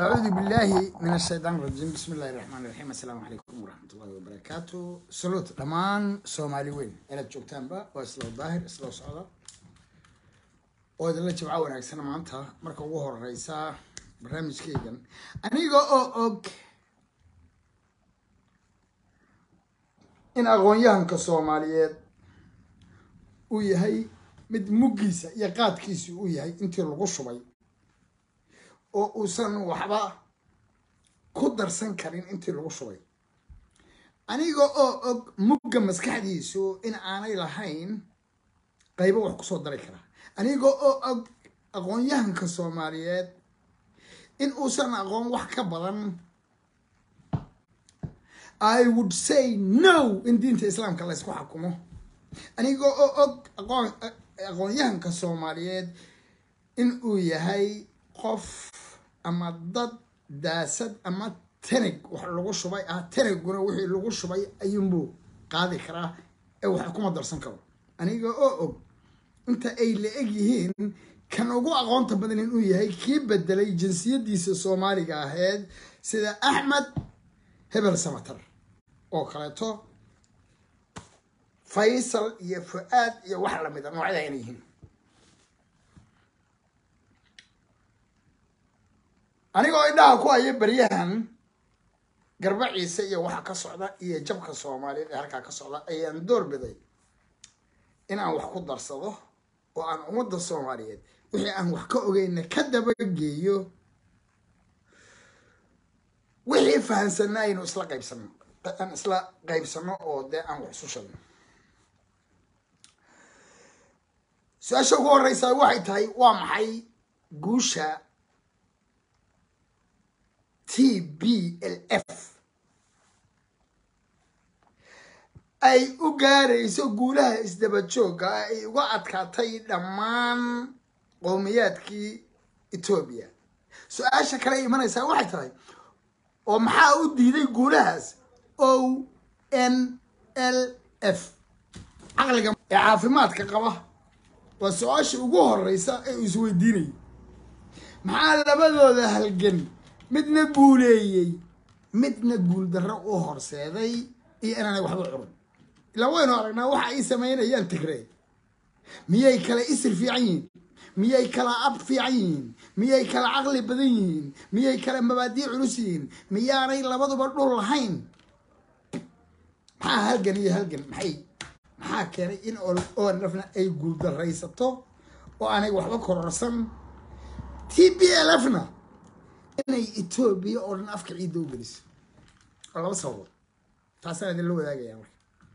أعوذ بالله من الشيطان الرجيم بسم الله الرحمن الرحيم السلام عليكم ورحمة الله وبركاته سلوت دمان سومالي وين إلى جوجتان با وإسلو ظاهر إسلو صعدة وإذا جمعة ونعكسنا معنتها مركا وهو الرئيسة برنامج كيجن أنيغو أو أوك إن أغوانيان كسوماليات ويهي mid muggiisa iyo qaadkiisa uu yahay intii lagu shubay oo uusan waxba ku darsan karin intii lagu shubay aniga oo og mugga maskaxdiisu in aanay lahayn qaybo wax kusoo dari karaa aniga oo og aqoon-yahanka soomaaliyeed in uusan aqoon wax ka badan i would say no in diinta islaamka la ysku xakumo aniga oo og aqoon aqoon-yahanka soomaaliyeed in uu yahay qof ama dad daasad ama tanag wax lagu shubay ah tanaguna wixii lagu shubay ayuunbuu qaadi karaa ee wax kuma darsan karo aniga oo og inta ay la eg yihiin kan ugu aqoonta badan inuu yahay kii bedelay jinsiyadiisa soomaaliga ahayd sida axmed hebel samatar oo kaleeto faysal iyo fu-aad iyo wax lamida noocyada inay yihiin anigoo indhaha ku haya beryahan garba ciise iyo waxa ka socda iyo jabka soomaaliyeed ee halkaa ka socda ayaan door biday in aan wax ku darsado oo aan ummadda soomaaliyeed wixii aan wax ka ogeyna ka dabageeyo wixii fahansanna aynu isla qaybsano aan isla qaybsano oo dee aan wax isu shagno su-aasha ugu horeysaa waxay tahay waa maxay guusha t b l f ay u gaarayso guulaha isdaba joogga ay uga adkaatay dhammaan qowmiyaadkii etoobiya su-aasha kale ay imanaysaa waxay tahay oo maxaa u diiday guulahaas o n l f caqliga ee caafimaadka qaba waa su-aasha ugu horeysa ee uu isweydiinayay maxaa labadooda halgan midna guuleeyey midna guuldarro u horseeday iyo inaanay waxba curin ilaa waynu aragnaa waxa ay samaynayaan tigree miyay kala isir fiican yihiin miyay kala ab fiican yihiin miyay kala caqli badan yihiin miyay kala mabaadii culus yihiin miyaanay labaduba dhul lahayn maxaa halgan iyo halgan maxay maxaa keenay in onlfna ay guuldaraysato oo aanay waxba kororsan t b l f na inay etoobiya oo dhan afka ciidda u geliso waa laba sababood taasaan idinla wadaagaya marka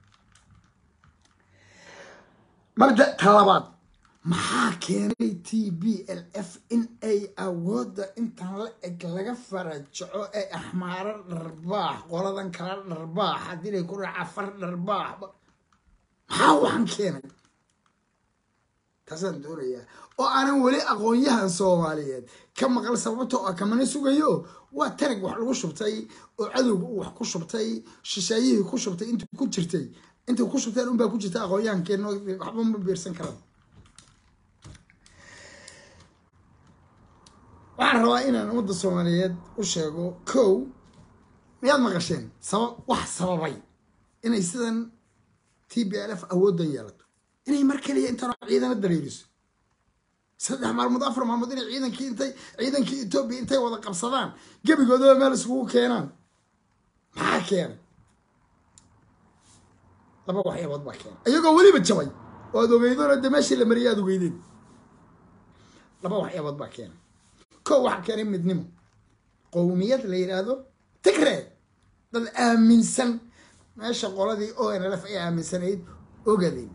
mabda talabaad maxaa keenay t b l f in ay awoodda intan la eg laga farajaco ee axmaaro dharbaax qoladan kala dharbaax haddii lay ku raaca far dharbaax maxaa waxaan keenay taasaan doonayaa oo aanan weli aqoon-yahan soomaaliyeed ka maqal sababta oo kamana sugayo waa tanag wax lagu shubtay oo cadowga uu wax ku shubtay shisheeyihii ku shubtay intuu ku jirtay intay ku shubteen unbaa ku jirta aqoon-yahankeeno waxba ma biirsan karaan waxaan rabaa inaan ummadda soomaaliyeed u sheego kow miyaad maqasheen sabab wax sababay inay sidan t b l f awooddan yeelato inay mar keliya intaan ciidana dareeriso saddex maalmood afar maalmood inay ciidankii intay ciidankii etoobiya intay wada qabsadaan gebigoodaba meel iskugu keenaan maxaa keenay laba waxyaabood baa keenay iyagoo weliba jabay oo aad ogeydoona de meeshii la mariyay aad ogeydeen laba waxyaabood baa keenay kow waxaa keenay midnimo qowmiyad la yidhaahdo tigree dad aaminsan meesha qoladii o n l f ay aaminsanayd ogadeen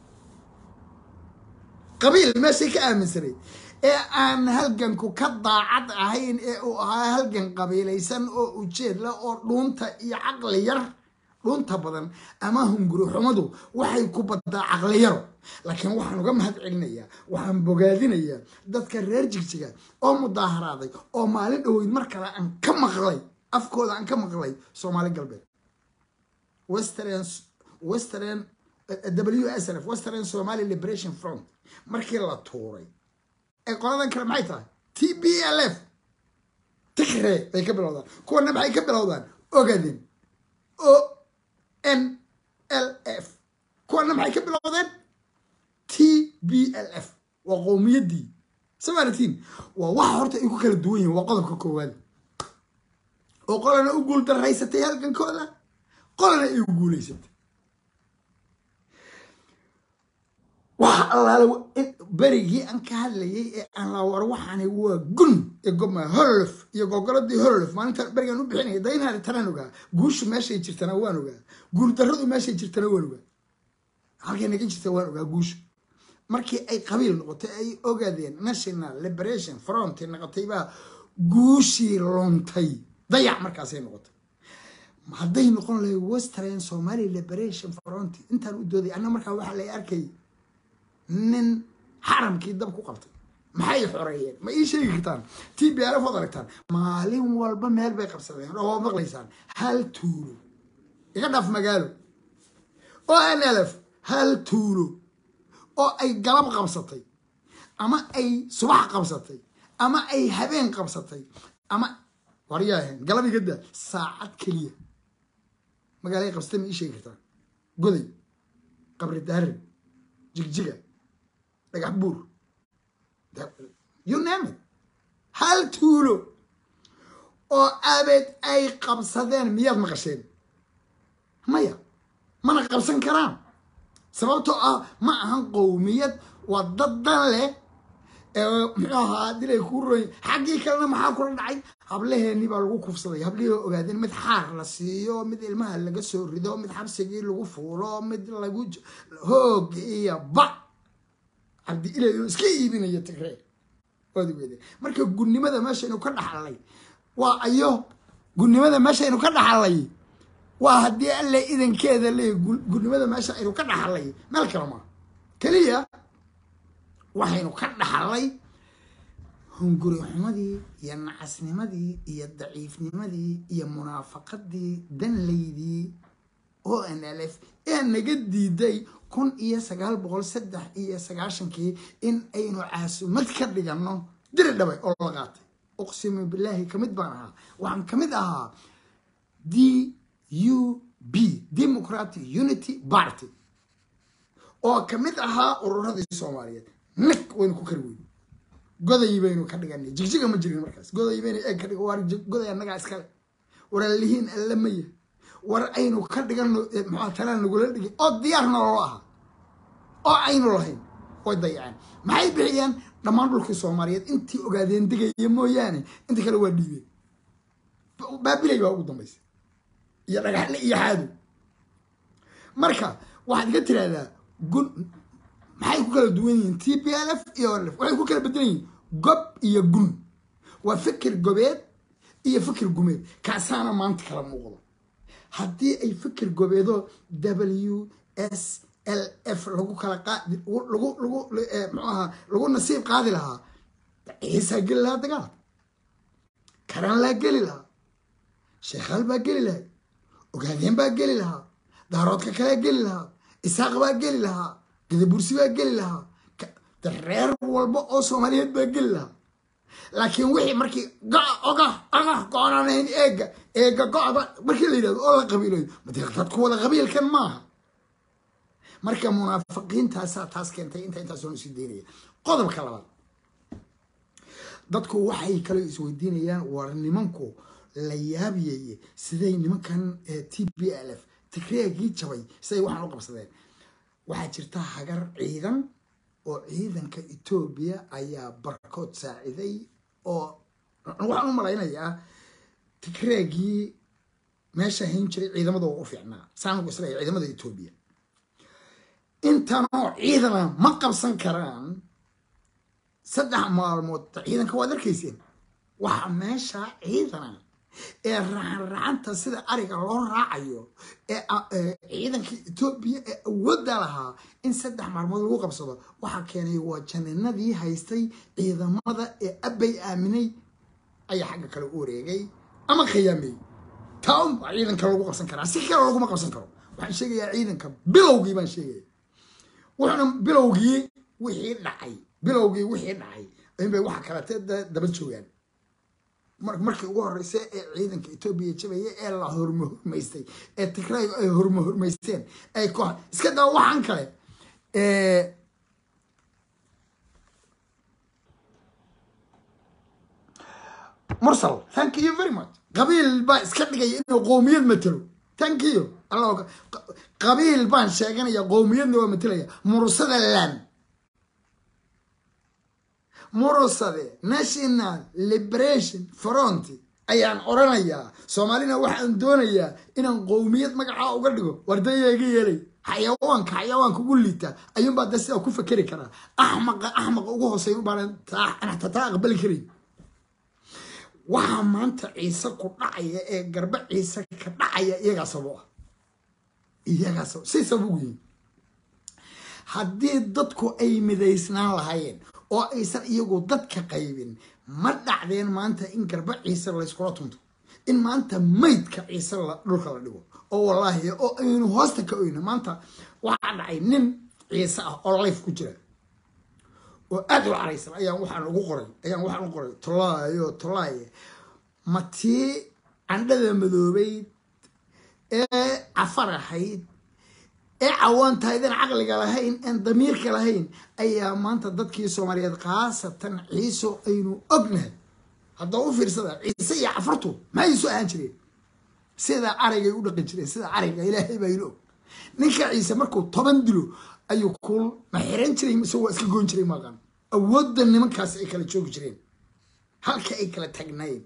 qabiil meeshay ka aaminsanayd ee aan halganku ka daacad ahayn ee uu ahaa halgan qabiilaysan oo ujeed leh oo dhuunta iyo caqli yar dhuunta badan ama hunguri xumadu waxay ku baddaa caqli yaro laakiin waxaan uga mahad celinayaa waxaan bogaadinayaa dadka reer jigjiga oo mudaaharaaday oo maalin dhoweyd mar kale aan ka maqlay afkooda aan ka maqlay soomaali galbeed western western w s l f western somali liberation front markii la tuuray ee qoladan kale maxay tahay t b l f tigree bay ka bilowdaan kuwana maxay ka bilowdaan ogaden o n l f kuwana maxay ka bilowdeen t b l f waa qowmiyaddii samaratiin waa waxa horta ay ku kala duwan yihin waa qodobka koowaad oo qolana u guul daraysatay halgankooda qolana ay u guulaysatay waxa allaale berigii aan ka hadlayay ee aan la war waxaani waa gun ee goma hololof iyo gogoladii hololof maalinta berigaan u bixinaya daynaari tanaan ogaa guushu meeshay jirtana waan ogaa guuldarradu meeshay jirtana waan ogaa halkay naga jirta waan ogaa guushu markii ay qabiil noqotay ay ogaadeen national liberation front noqotay baa guushii luntay dayac markaasay noqotay hadday noqon lahay western somali liberation front intaan u dooday anna markaa waxaa lay arkay nin xaramkii dab ku qabtay maxay xoreeyeen ma ii sheegi kartaan t b r f ood aragtaan maalin walba meel bay qabsadeen oo waad maqlaysaan hal tuulo iga dhaaf magaalo o n l f hal tuulo oo ay galab qabsatay ama ay subax qabsatay ama ay habeen qabsatay ama waryaahen galab igada saacad keliya magaalay qabsatay ma ii sheegi kartaan goday qabri daarin jigjiga dhagax buur you name it hal tuulo oo abeed ay qabsadeen miyaad maqasheen maya mana qabsan karaan sababtoo ah ma ahan qowmiyad waa dad dan leh muxuu ahaa dilay kuu roy xaggii kalena maxaa kula dhacay hablaheeni baa lagu kufsaday hablihii ogaadeen mid xaar la siiyo mid ilmaha laga soo rido mid xabsigii lagu fuulo mid lagu hoog iyo ba cabdi ilay oo iska iibinaya tigree waad weyde marka gunnimada meeshaynu ka dhaxalay waa ayo gunnimada meeshaynu ka dhaxalay waa haddii alle idankeeda leey gunnimada meesha aynu ka dhaxalay meel kale maa keliya waxaynu ka dhaxalay hunguri xumadii iyo nacasnimadii iyo daciifnimadii iyo munaafaqadii danlaydii o n l f ee naga diiday kun iyo sagaal boqol saddex iyo sagaashankii in aynu caasumad ka dhigano diri dhabay oo la qaatay uqsimu bilaahi kamid baan ahaa waxaan kamid ahaa d u b democratic unity party oo kamid ahaa ururadii soomaaliyeed nag waynu ku kari weyn goday baynu ka dhiganay jigjiga ma jirin markaas goday baynu eeg ka dhig waar goday annagaa iskale waraalihiin alle maya war aynu ka dhigano maxaa talaan nagula dhigay oo diyaarna loo ahaa oo aynu lahayn way dayaceen maxay bixiyeen dhammaan dhulkii soomaaliyeed intii ogaadeen degaya mooyaane inta kale waa dhiibeen baabilay baa ugu dambaysa iyo dhagaxle iyo xaadow marka waxaad iga tiraahdaa gun maxay ku kala duwan yihiin t p l f iyo lf waxay ku kala bedelan yihiin gob iyo gun waa fikir gobeed iyo fikir gumeed kaasaana maanta kala muuqdo haddii ay fikir gobeedo w s l f lagu kala qaadi lagu lagu muxuu ahaa lagu nasiib qaadi lahaa ciisaa geli lahaa dagaal karaan laa geli lahaa sheekhaal baa geli lahay ogaadeen baa geli lahaa daaroodka kalea geli lahaa isaaq baa geli lahaa gadabursi baa geli lahaa reer walba oo soomaaliyeed baa geli lahaa laakiin wixii markii oga oga go-onaanayn eega eega go-da markii la yidhahdo oo la qabiilayo made dadku wada qabiilkan maaha marka munaafiqiintaasaa taas keentay inta intaasoo isii daynaya qodobka labaad dadku waxay kaloo isweydiinayaan war nimanku la yaabiyeye siday nimankan t b l f tigreegii jabay siday waxaan u qabsadeen waxaa jirta hagar ciidan oo ciidanka etoobiya ayaa barkood saaciday oo waxaan u malaynayaa tigreegii meesha hayn jiray ciidamada waa u fiicnaa saangu isleeya ciidamada etoobiya intanoo ciidana ma qabsan karaan saddex maalmood ciidanka waad arkayseen waxa meesha ciidana ee racanracanta sida ariga loo raacayo ee ciidanka etoobiya ee awoodda lahaa in saddex maalmood lagu qabsado waxaa keenay waa janinadii haystay ciidamada ee abbay aaminay ayaa xagga kale u wareegay ama khiyaamey taa un baa ciidanka lagu qabsan karaa si kale laguma qabsan karo waxaan sheegayaa ciidanka bilowgii baan sheegaya wuxuuna bilowgii wixii dhacay bilowgii wixii dhacay inbay waxa kalete daba joogaan markii ugu horreysay ee ciidanka etoobiya jabaya ee la hormahormaystay ee tigraygu ay hormahormaysteen ay koox iska daa waxaan kale mursal thank you very much qabiil baa iska dhigaya inuu qowmiyad matelo thank you alla qabiil baan sheeganaya qowmiyadna waa matelaya mursada lan murusade national liberation front ayaan oranayaa soomaalina waxaan doonayaa inaan qowmiyad magacaa uga dhigo wardaya iga yeelay xayawaanka xayawaanka ugu liita ayuunbaa de sidaa ku fakeri karaa axmaqa axmaqa ugu hooseeya ubaanan tataa aqbali karay waxaa maanta ciise ku dhacaya ee garba ciise ka dhacaya iyagaa sabo ah iyagaa sabo say sabab ugu yihin haddii dadku ay midaysnaan lahaayeen oo aysan iyagu dadka qaybin ma dhacdeen maanta in garba ciise layskula tunto in maanta maydka ciise dhulka la dhigo oo wallaahi oo aynu hoosta ka oyna maanta waxaa dhacay nin ciise ah oo life ku jira oo aada u caraysan ayaan waxaan ugu qoray ayaan waxaan u qoray tolaayo tolaaye ma tii candhada madoobeyd ee cafar ahayd ee cawaantahaydan caqliga lahayn aan damiirka lahayn ayaa maanta dadkii soomaaliyeed khaasatan ciiso aynu ognahay haddaba u fiirsada ciise iyo cafartu maxay isu ahaan jireen sida arigay u dhaqan jireen sida ariga ilaahay baa ilo og ninka ciise markuu toban dilo ayuu kuul ma xiran jiray mise waa iska goyn jiray maqan awoodda nimankaas ay kala joogi jireen halka ay kala tagnayeen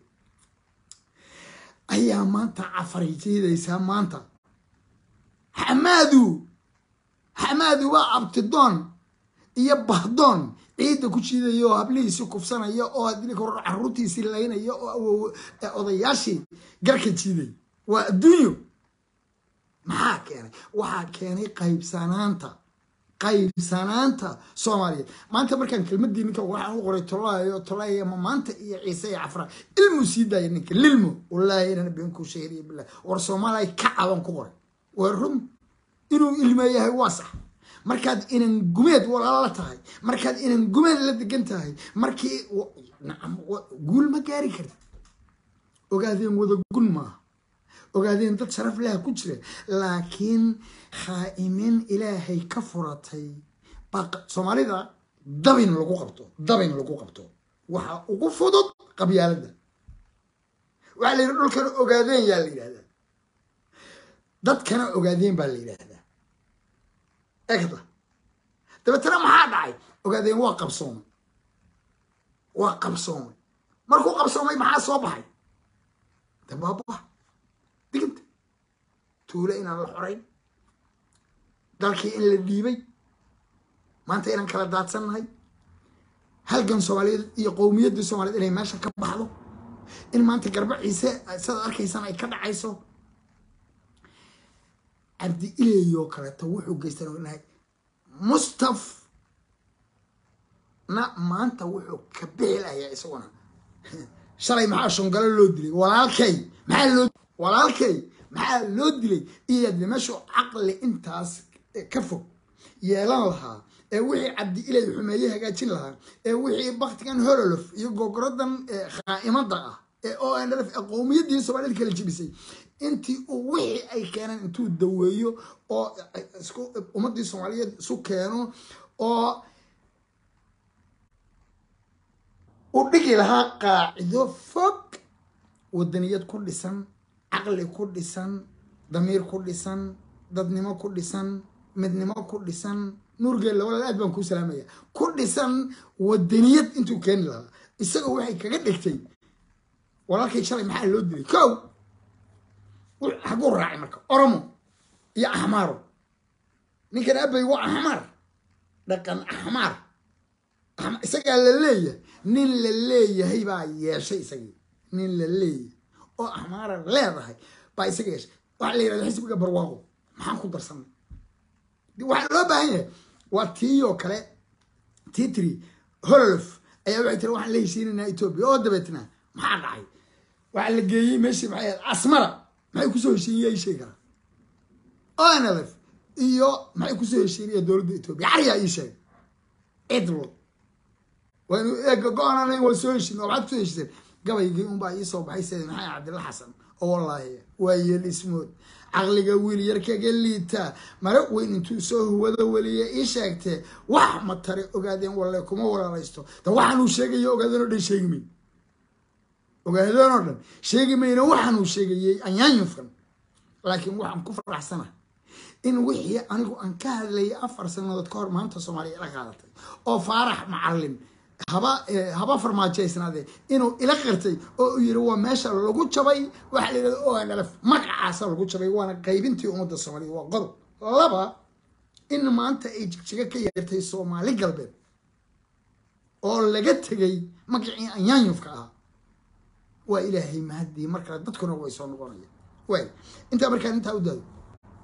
ayaa maanta cafaray jeedaysaa maanta xamaadu xamaadu waa abtidoon iyo bahdoon ciidda ku jiidaya oo hablihiisii kufsanaya oo haddii kor caruurtiisii laynaya oo odayaashii garka jiiday waa adduunyo maxaa keenay waxaa keenay qaybsanaanta qaybsanaanta soomaaliyeed maanta markaan kelmadii ninka waxaan u qoray tolaayo tolaayo ma maanta iyo ciise iyo cafra ilmu sii daaya ninka lilmo wallaahi inana beenku sheegaya bilah war soomaaliya ka caban ku qoray waa run inuu ilmo yahay waa sax markaad inan gumeed walaala tahay markaad inan gumeed la degan tahay markii nacam guul ma gaari kartid ogaadeen wada gun maaha ogaadeen dad sharaf laha ku jira laakiin khaa'imiin ilaahay ka furatay baa soomaalida dabin lagu qabto dabin lagu qabto waxaa ugu fudud qabyaaladda waxaa la yidhi dhulkana ogaadeen yaa la yidhahdaa dadkana ogaadeen baa la yidhaahdaa egda dabeetana maxaa dhacay ogaadeen waa qabsoomay waa qabsoomay markuu qabsoomay maxaa soo baxay dabaaba diginta tuulo inaan la xorayn dalkii in la dhiibay maanta inaan kala daadsannahay halgan soomaaliyeed iyo qowmiyaddii soomaliyeed inay meesha ka baxdo in maanta garba ciise sidaad arkaysaan ay ka dhacayso cabdi ileeyoo kaleeto wuxuu geystan nahay mustaf na maanta wuxuu ka bixi lahayaa isaguna shalay maxaa shongalo loo dilay walaalkay maxaa loo walaalkay maxaa loo dilay iyaadna meeshuu caqli intaas ka fog yeelan lahaa ee wixii cabdi ilay xumeeye hagaajin lahaa ee wixii baktigan hololof iyo gogoradan khaa'imada ah ee o n f ee qowmiyaddii soomaalida kala jibisay intii uu wixii ay keeneen intuu daweeyo oo isku ummaddii soomaaliyeed isu keeno oo u dhigi lahaa qaacido fog wadaniyad ku dhisan caqli ku dhisan damiir ku dhisan dadnimo ku dhisan midnimo ku dhisan nuurgeella walaal aad baan kuu salaamaya ku dhisan wadaniyad intuu keeni lahaa isaga waxay kaga dhigtay walaalkay shalay maxaa loo dilay kow haguu raacay marka oromo iyo axmaaro ninkan abay waa axmaar dhaqan axmaar isagaa la leeyahay nin la leeyahay baa yeeshay isagii nin la leeyahay oo axmaara leedahay baa isaga yeeshay waxaa la yidhahda xisbiga barwaaqo maxaan ku darsanay waxaa loo baahan yahay waa tiiyoo kale titri hololof ayaa waxay tiri waxaan la heshiinaynaa etoobiya oo dabeetna maxaa dhacay waxaa la geeyey meeshii maxay ahayd asmara maxay kusoo heshiiyey sheegi karaa onlf iyo maxay kusoo heshiinaya dowladda etoobiya cariyaa ii sheegay cidlo waynu go-aanan waa soo heshin oo maxaad kusoo heshiseen gabaygii unbaa iisoo baxay sayid maxamed cabdilla xasan oo wallaahi waa yeel ismood caqliga wiil yar kaga liitaa mare weyn intuu soo huwada weliya ii sheegtee wax ma tare ogaadeen walle kuma walaalaysto da waxaanuu sheegayo ogaadeen oo dhan sheegi mayn ogaadeen oo dhan sheegi mayna waxaanuu sheegayey anyaanyufkan laakiin waxaan ku faraxsana in wixii anigu aan ka hadlayay afar sanadood ka hor maanta soomaaliya ila qaadatay oo faarax macalin haba haba farmaajaysnaadee inuu ila qirtay oo uu yiri waa meesha lagu jabay waxaa la yidhahda onlf magacaasa lagu jabay waana qaybintii ummadda soomaaliya waa qodob laba in maanta ay jigjiga ka yeertay soomaali galbeed oo laga tegay magacii anyaanyufka ahaa waa ilaahay mahadii mar kale dadkuna way soo noqonaya waay intaa markaan intaa u daado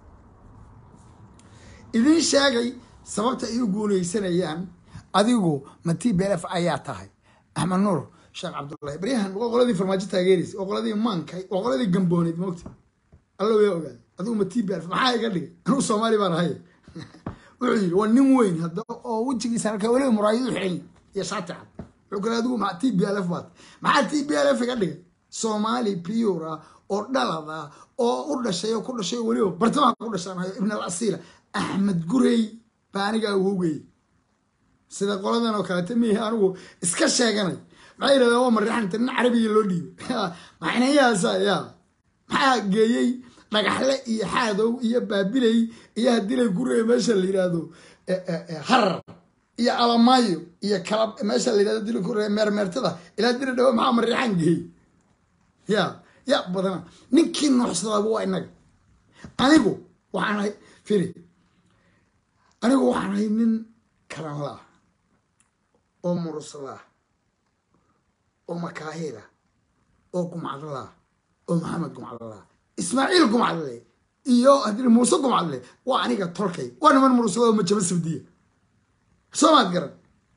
idin sheegay sababta ay u guuleysanayaan adigu ma t b f ayaa tahay axmed nuur sheekh cabdullahi baryahan waa qoladii farmaajo taageeraysa waa qoladii maanka waa qoladii gambooneed moogta alla way ogaaday adigu ma t b f maxaa iga dhigay anuu soomaali baan ahay wuxuu yidhi waa nin weyn hadda oo wejigiisa halka weliba muraayadu xiran iyo shaati cad wuxuu kale adigu ma t b l f baad maxaa t b l f iga dhigay soomaali pure ah oo dhalad ah oo u dhashay oo ku dhashay oo weliba bartamaha ku dhashaan ibn al asiila axmed gurey baa anigaa wogey sida qoladan oo kaleeta mihi anigu iska sheeganay maxay yidhahdeen waa marixanta nin carabiga loo dhiibay maxnayaasa ya maxaa geeyey dhagaxle iyo xaadow iyo baabiley iyo hadilay gurey meesha la yidhaahdo harar iyo alamaayo iyo kala meesha la yidhahdo dila gurey meermeertada ilaa dila dhawo maxaa marixan geeyey ya ya badana ninkii nooxsadaaba waa inaga anigu waxaan ahay firi anigu waxaan ahay nin karanlaa oo muruslaa oo makaahila oo gumcadlaa oo maxamed gumcadlaa ismaaciil gumcadle iyo haddii muuse gumcadle waa aniga tolkay waa niman murusla oo majaba sabdiya soo maad garan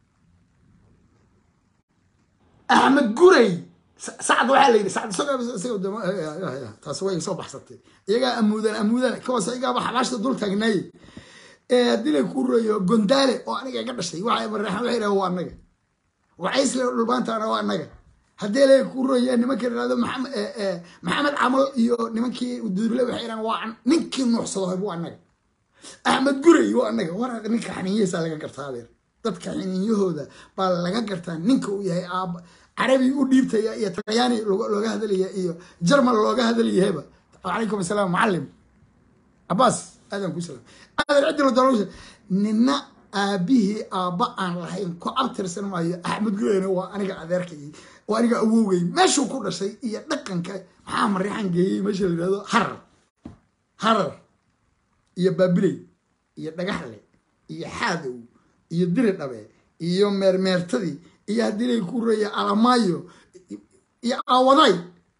axmed guray sacd waxaa la yidhi sacd taas way soo baxsatay iyagaa amuudan amuudan kawas igaaba xabaashta dul taagnaaye haddii lay ku reeyo gondaale oo aniga iga dhashay waxa mareexan waxay dhaha waa anaga wacaysle dhulbaantaana waa anaga haddii lay ku reeyo nimanka yidhahdo maxamed maxamed camal iyo nimankii duurile waxay dhahan waa ninkii nuuxsado waa anaga axmed gurey waa anaga war ninka xaniinyihiisa laga gartaa adeer dadka xiniinyahooda baa laga gartaa ninka uu yahay aaba carabi u dhiibtaya iyo talyaani looga hadalaya iyo jarmal looga hadlayahayba calaykum asalaam macalim cabaas aadan ku salaam aadan ciddi la nina aabihii aabba aan lahayn ku abtirsan maayo axmed gureyna waa aniga adeerkay waa aniga awowgay meeshuu ku dhashay iyo dhaqanka maxaa marixan geeyey meesha la yidhahdo harar harar iyo baabiley iyo dhagaxle iyo xaadow iyo diri dhabe iyo meermeertadii iyo haddii lay ku reeya alamaayo iyo aawaday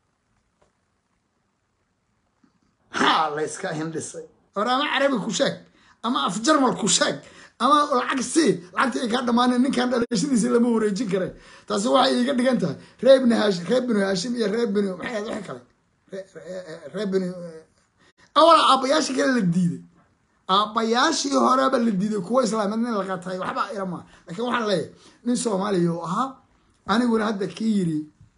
haa layska hindhisay or ama carabi ku sheeg ama af jarmal ku sheeg ama lacag sii lacagta ay kaa dhamaaneen ninkan dhalashadiisa lama wareejin kara taasi waxay iga dhigan tahay ree ibni haashim ree binu haashim iyo ree binu maxay ahayd waxa kale ree binu awala aabbayaashii kale la diiday aabbayaashii horeba la diiday kuwa islaameed nin la qatay waxba irama laakiin waxaan leeyahay nin soomaaliya oo ahaa aniguna hadda kii yiri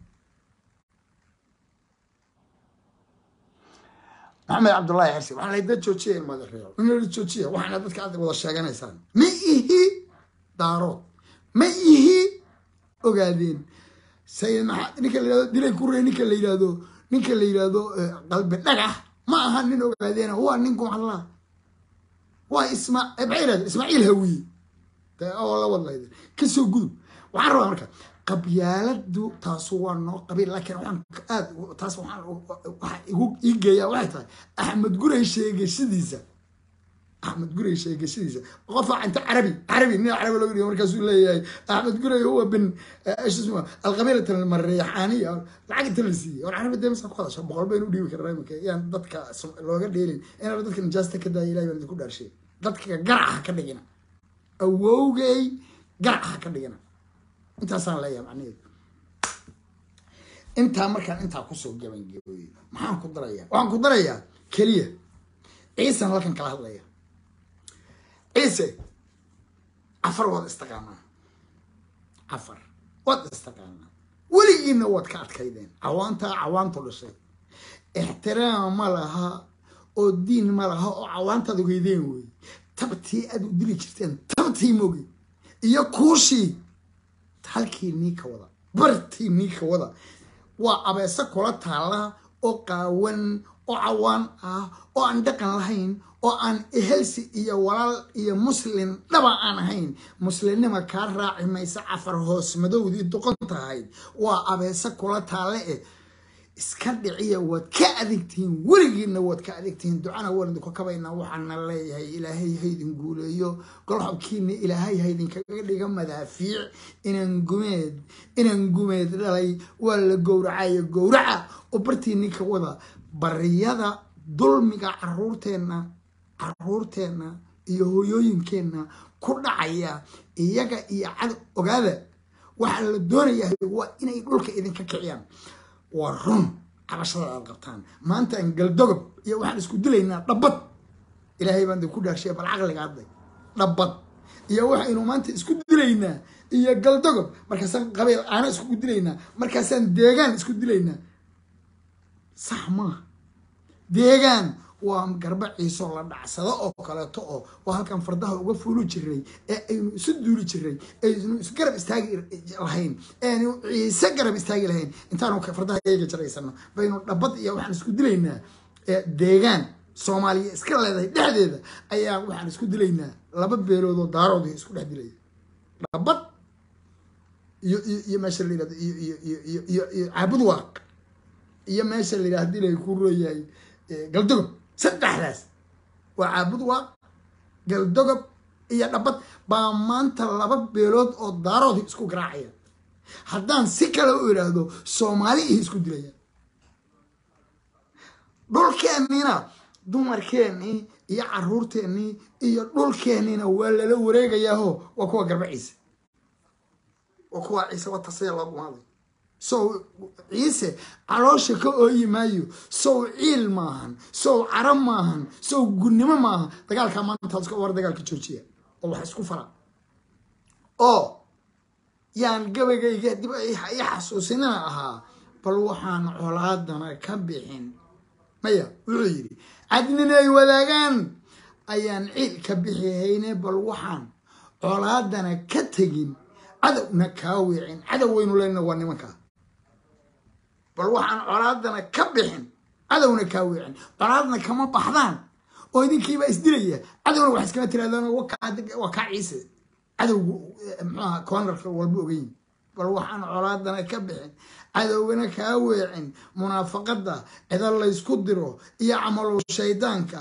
maxamed cabdullaahi xirsi waxaan leeyahay dad joojiya ilmaada reero in joojiya waxaana dadka aad wada sheeganaysaan ma ihi daarood ma ihi ogaadeen sayid maxaa ninka la yidhahdo dilay kurey ninka la yidhahdo ninka la yidhahdo qalbi dhagax ma aha nin ogaadeena waa nin gumcadlaa waa isma maxay yidhahda ismaaciil hawiye oo la wadlayda kasoo gudub waxaan rabaa marka qabyaaladu taasu waa noo qabiil laakiin waxaan aad taas waxaan waxa igu ii geeyaa waxay tahay axmed gurey sheegashadiisa axmed gurey sheegashadiisa qofa inta carabi carabi nin carabi looga dhigo markaasuu leeyahay axmed gurey huwa bin isma alqabiilata almareexaaniya lacag inta la siiyey war carabi dee masa ku hadasha boqol baynu dhiibi karnaa iminka yaan dadka looga dheelin inaan dadka nijaasta ka daaya ilahi baan idinku dhaarshay dadka garaca ka dhigina awowgay garaca ka dhigina intaasaan leeyahay macnaheedu intaa markaan intaa kusoo gabangabooyey maxaan ku darayaa waxaan ku darayaa keliya ciisan halkan kala hadlaya ciise cafar waad istaqaanaa cafar waad istaqaanaa weligiina waad ka adkaydeen cawaantaa cawaantu dhashay ixtiraam ma laha oo diin ma laha oo cawaantaad ogeydeen wey tabtii aad u dili jirteen tabtii mogi iyo kuushii halkii nii ka wada bartii nii ka wada waa abeese kula taala oo qaawan oo cawaan ah oo aan dhaqan lahayn oo aan ehelsi iyo walaal iyo muslin dhaba aan ahayn muslimnima kaa raaci maysa cafar hoos madowdii doqon tahayd waa abeese kula taale eh iska dhiciya waad ka adeegtihiin weligiina waad ka adeegtihiin ducana waan idinku kabaynaa waxaana leeyahay ilaahay haydin guuleeyo golxobkiina ilaahay haydinkaga dhiga madaafiic inaan gumeed inaan gumeed dhalay waa la gowracayo gowraca oo bartiini ka wada bariyada dulmiga caruurteenna caruurteenna iyo hooyooyinkeenna ku dhacaya iyaga iyo cad ogaada waxaa la doonayahay waa inay dhulka idinka kiciyaan waa run cabashada aad qabtaan maantaan galdogob iyo waxaan isku dilaynaa dhabbad ilaahay baan idinku dhaarshiya bal caqliga hadday dhabbad iyo waxaynu maanta isku dilaynaa iyo galdogob markaasaan qabiil aana isku dilaynaa markaasaan deegaan isku dilaynaa sax maaha deegaan waa garba ciisoo la dhacsado oo kaleeto oo waa halkan fardaha uga fuuli jiray ee aynu isu duuli jiray aynu isgarab istaagi lahayn eanu ciise garab istaagi lahayn intaanu fardaha eega jaraysano baynu dhabad iyo waxaan isku dilaynaa deegaan soomaaliya iska leedahay dhexdeeda ayaa waxaan isku dilaynaa laba beeloodoo daarood isku dhex dilaya dhabad iyo iyo meesha la yirahdo iyo iyo iyo iyo iyo caabud waaq iyo meesha la yirahdo hadii lay ku rooyahay galdogob saddexdaas waa caabud waaq galdogob iyo dhabad baa maanta laba beelood oo daarood isku garaacaya haddaan si kale u idhaahdo soomaali ihi isku dilaya dhulkeennina dumarkeennii iyo caruurteennii iyo dhulkeenniina waa lala wareegayaaho waa kuwa garba ciise waa kuwa ciise watasaya loo gumaaday sow ciise caloosha ka ooyi maayo sow ciil maahan sow carab maahan sow gunnimo maaha dagaalkaa maanta war dagaalka joojiya oo wax isku fara oo yaan gabaygayga dib i xasuusinina ahaa bal waxaan colaadana ka bixin maya wuxuu yidhi cadnina ay wadaagaan ayaan ciil ka bixihayne bal waxaan colaadana ka tegin cadowna kaa weecin cadow waynu leyna waa nimankaa bal waxaan colaadana ka bixin cadowna kaa weecin colaadna kama baxdaan oo idinkiibaa isdilaya cadowna wax iskama tiraadaan waa kaa ciise cadowgu mxuaha koonarka walba ogeyn bal waxaan colaadana ka bixin cadowgana kaa weecin munaafaqada cida laysku diro iyo camalow shaydaanka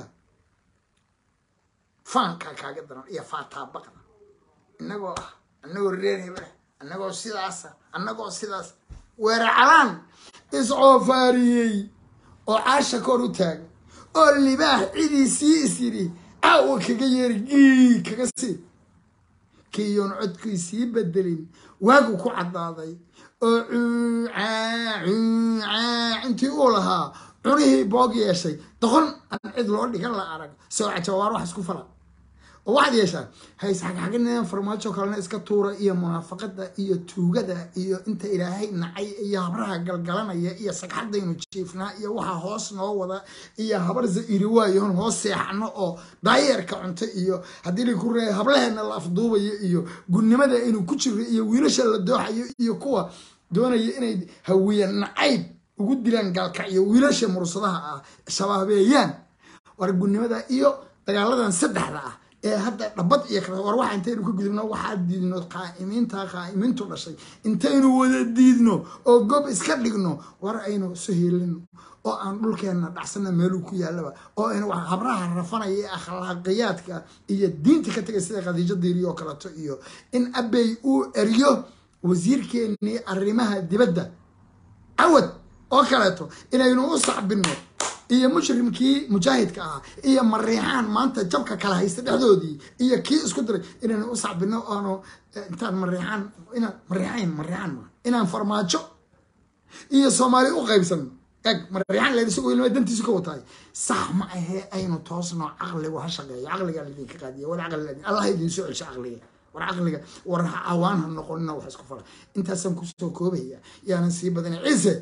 faanka kaaga daran iyo faataabaqda inagoo ah anagoo reer hebel anagoo sidaasa anagoo sidaas weeracalaan iscoofaariyey oo caasha kor u taaga oo libaax cidii sii is yidhi caawa kaga yeeri gii kaga sii kiiyoon codkii sii bedelin waagu ku caddaaday oo cuucaa cuucaa intii uu lahaa cunihii boog yeeshay doqon aan cid loo dhigan la arag soo cajawaar wax isku fala oo waxaad yeeshaan hays xagxagineen farmaajo kalena iska tuura iyo munaafaqada iyo tuugada iyo inta ilaahay nacay iyo habraha galgalanaya iyo sagxadaynu jiifnaa iyo waxa hoos noo wada iyo habar zairi waayoon hoos seexano oo daayeerka cunto iyo haddii laku reeya hablaheena la afduubayo iyo gunnimada aynu ku jirno iyo wiilasha la dooxayo iyo kuwa doonaya inay hawiya nacayb ugu dilaan gaalka iyo wiilasha mursadaha ah shabaabeeyaan war gunnimada iyo dagaaladan saddexda ah ee hadda dhabad iyo kale war waxa intaynu ka gudubno waxaa diidno qaa'imiinta qaa'imiintu dhashay intaynu wada diidno oo gob iska dhigno war aynu isu hiilino oo aan dhulkeenna dhacsana meeluu ku yaalaba oo aynu wax habraha rafanaya ee akhlaaqiyaadka iyo diinta ka tegay sida khadiijo diiri oo kaleeto iyo in abey uu eriyo wasiirkeennii arrimaha dibadda cawad oo kaleeto inaynu u sacbino iyo mushrimkii mujaahidka ahaa iyo mariixaan maanta jabka kala haysta dhexdoodii iyo kii isku diray inaynu u sacbino oonu intaan mariixaan inaan mariixayn mariixaan ma inaan farmaajo iyo soomaali u qaybsano eg mariixaan leen isagoo ilma dantiisu ka wataay sax ma ahee aynu toosno caqligu ha shaqeeyo caqligaa laydinka qaadiya wal caqli allah idin soo celsho caqliga war caqliga war cawaan ha noqonina wax isku fala intaasaan kusoo koobaya yaanan sii badina ciise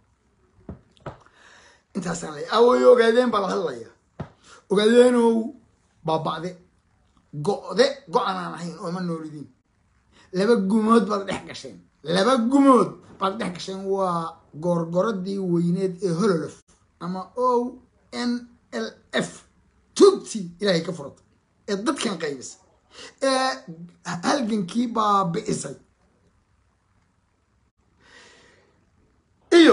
intaasaan lay away ogaadeen baa la hadlaya ogaadeenow baaba'de go'de go-an aan ahayn ooma noolidin laba gumood baad dhex gasheen laba gumood baad dhex gasheen waa goorgoradii weyneed ee hololof ama o n l f tugtii ilaahay ka furata ee dadkan qaybisay ee halgankii baabi'isay iyo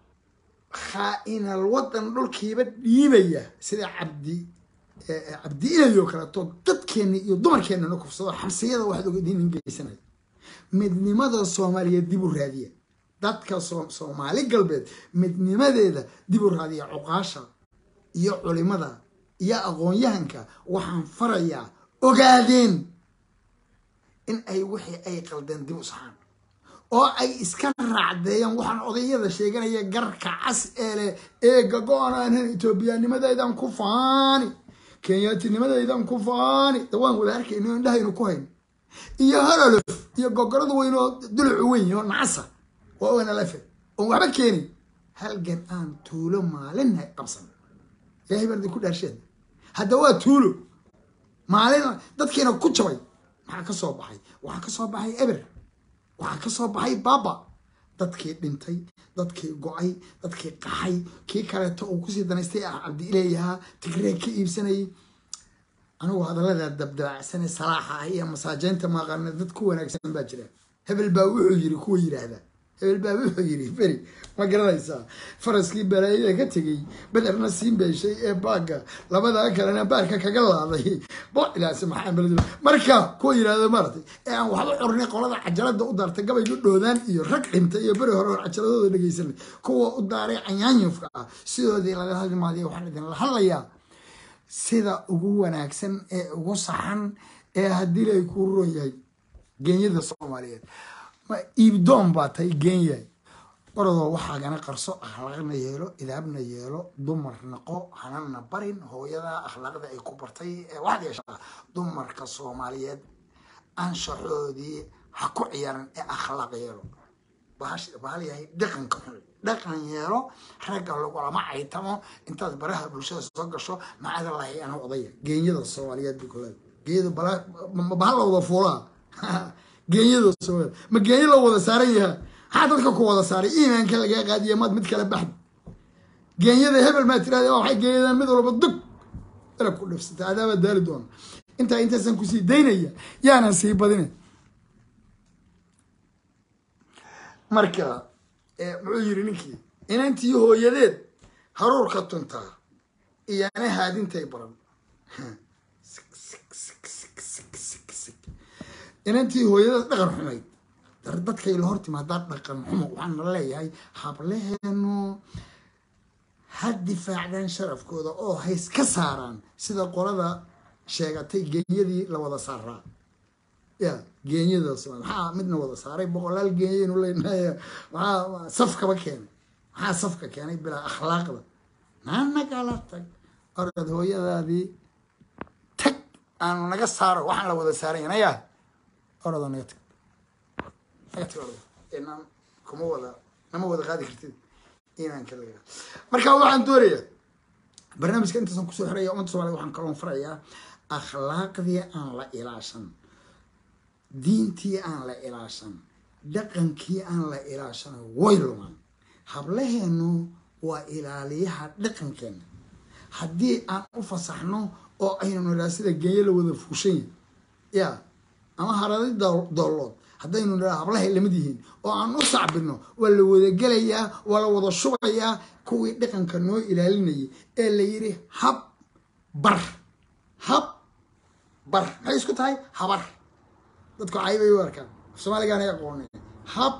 khaa-inal wadan dhulkiiba dhiibaya sida cabdi cabdi ilayo kaleeto dadkeenna iyo dumarkeennana kufsado xabsiyada waxaad ogadiinin geysanaya midnimada soomaaliyeed dib u raadiya dadka soomaali galbeed midnimadeeda dib u raadiya cuqaasha iyo culimada iyo aqoon-yahanka waxaan farayaa ogaadeen in ay wixii ay qaldeen dib u saxaan oo ay iska raacdeeyaan waxaan odayada sheeganaya garka cas ee leh eega go-aanaanan etoobiyaanimadaydan ku faani kenyaatinimadaydan ku faani dawaan wada arkayno indhahaynu ku hayno iyo hololof iyo gogorada weyn oo dulucu weyn oo nacasa waa onalafe oon waxba keenin halgan aan tuulo maalinha qabsan ilahay baan idinku dhaarsheed hadda waa tuulo maalin dadkiina ku jabay maxaa ka soo baxay waxaa ka soo baxay eber waxaa ka soo baxay baaba dadkii dhintay dadkii go-ay dadkii qaxay kii kaleeto uu kusii danaystay ah cabdi ileeyahaa tigree ka iibsanayay anigu hadallada dabdabacsane salaaxa ah iyo masaajeynta maaqaana dad ku wanaagsan baa jira hebel baa wuxuu yiri kuwa yidhaahda hebel baa wuxuu yiri beri ma garanaysaa faraskii balaayada ka tegey bederna siin beeshay ee baagga labadaa kalena baarka kaga laaday bocilaasi maxaa beled marka kuwa yidhahda maaragtay ee aan waxba cornay qolada cajalada u daartay gabayga dhoodaan iyo rag dhintay iyo beri hore cajaladooda dhegeysanay kuwa u daaray canyaanyufka ah sidoodii laga hadlimaadiya waxaan idinla hadlayaa sida ugu wanaagsan ee ugu saxan ee haddii lay kuu ron yahay geenyada soomaaliyeed ma iibdoon baa tahay geenyahay orodoo waxaagana qarso akhlaaqna yeelo idaabna yeelo dumar naqo hanana barin hooyada akhlaaqda ay ku bartay ee waxaad yeeshaa dumarka soomaaliyeed anshaxoodii ha ku ciyaaran ee akhlaaq yeelo bahal yahay dhaqanka xun dhaqan yeelo ragga lagulama caytamo intaad baraha bulshada soo gasho macada lahay ana odaya geenyada soomaaliyeed bay kuleeda geeyada bahal la wada fuulaa geenyada soomaaliyeed ma geenyo la wada saaran yahaa maxaa dadka ku wada saaray iimaanka lagaa qaadiya maad mid kale baxd geenyada hebel maa tirahda waxay geenyadaan mid walba dug dalab ku dhifsata adaabaa daali doona intaa intaasaan kusii daynaya yaanan sii badina marka muxuu yiri ninkii inantii hooyadeed haruurka tuntaa iyana haadintay baran inantii hooyadeed dhaqan xumayd dadkay la hor timaadaa dhaqan xumo waxaana leeyahay hableheenu ha difaacdaan sharafkooda oo hays ka saaraan sida qolada sheegatay geenyadii la wada saaraa ya geenyada maxaa midna wada saaray boqolaal geeyaynu leenahay maxaa safkaba keenay maxaa safka keenay bilaa akhlaaqda naanagala tag orad hooyadaadii tag aanu naga saaro waxaan la wada saaray naya orada naga tag naga tag orada inaan kuma wada nama wada qaadi kartid iimaanka laga marka waxaan doonayaa barnaamijka intaasan kusoo xiraya ummadda soomaliya waxaan kaloon farayaa akhlaaqdii aan la ilaashan diintii aan la ilaashan dhaqankii aan la ilaashan way lumaan hablaheenu waa ilaaliyaha dhaqankeena haddii aan u fasaxno oo aynu nidhaha sida genyo la wada fuushanya ya ama haradi doollood haddaynu nidhaha hablahay lamid yihiin oo aan u sacbino waa la wada gelayaa waa la wada shubayaa kuwii dhaqanka noo ilaalinayay ee la yidhi hab bar hab bar maxay isku tahay habar dadku caybay u arkaan soomaaligaana aqoonay hab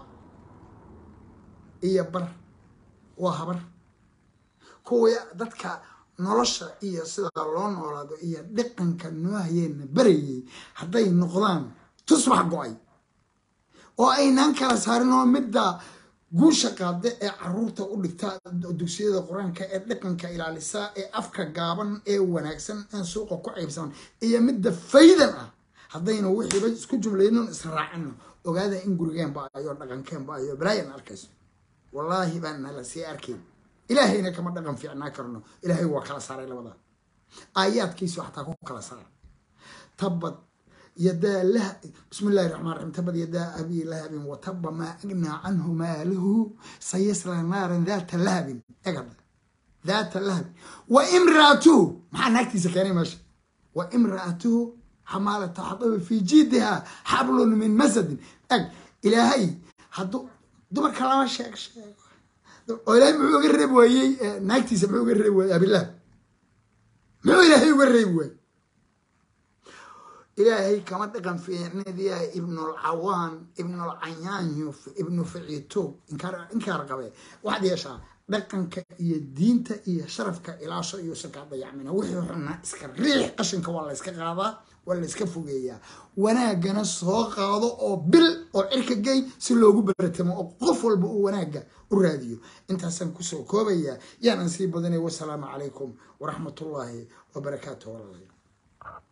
iyo bar waa habar kuwii dadka nolosha iyo sida loo noolaado iyo dhaqanka noo hayeena barayay hadday noqdaan tusbax go-ay oo aynaan kala saarin oo midda guusha qaada ee caruurta u dhigta dugsiyada qur-aanka ee dhaqanka ilaalisa ee afka gaaban ee wanaagsan ee suuqa ku caybsaman iyo midda faydan ah haddaynu wixiiba isku jumlaynon israacino ogaada in gurigeen ba-ayo dhaqankeen ba-ayo balaayan arkayso wallaahi baan nala sii arkayn ilaahayna kama dhaqan fiicnaa karno ilaahay waa kala saaray labada aayaadkiisu xataa ku kala saara tabad yadaa lah bismi illahi raxmaan raxiim tabad yadaa abi lahabin wataba maa agnaa canhu maaluhu sayasla naaran daata lahabin egada daata lahabin wa imraatuhu maxaa naagtiisa keenay meesha wa imraatuhu xamaalata xadabi fii jiidiha xablun min masadin eg ilaahay hadduu dumarka lama sheeg sheego oo ilaahay muxuu uga reebi waayey naagtiisa muxuu uga reebi waayey abilahab muxuu ilaahay uga reebi waayey ilaahay kama dhaqan fiicnadiya ibnulcawaan ibnulcayaanyo ibnu ficiitoog inkaar qabe waxaad yeeshaa dhaqanka iyo diinta iyo sharafka ilaasho iyo sakaa dayacmina wixii xunna iska riix qashinka waa la yska qaadaa waa la yska fogeeyaa wanaagana soo qaado oo bil oo cirka gey si loogu baratamo oo qof walba uu wanaagga u raadiyo intaasaan kusoo koobayaa yaanan sii badanay wasalaamu calaykum waraxmatullaahi wabarakaatu walaalayaal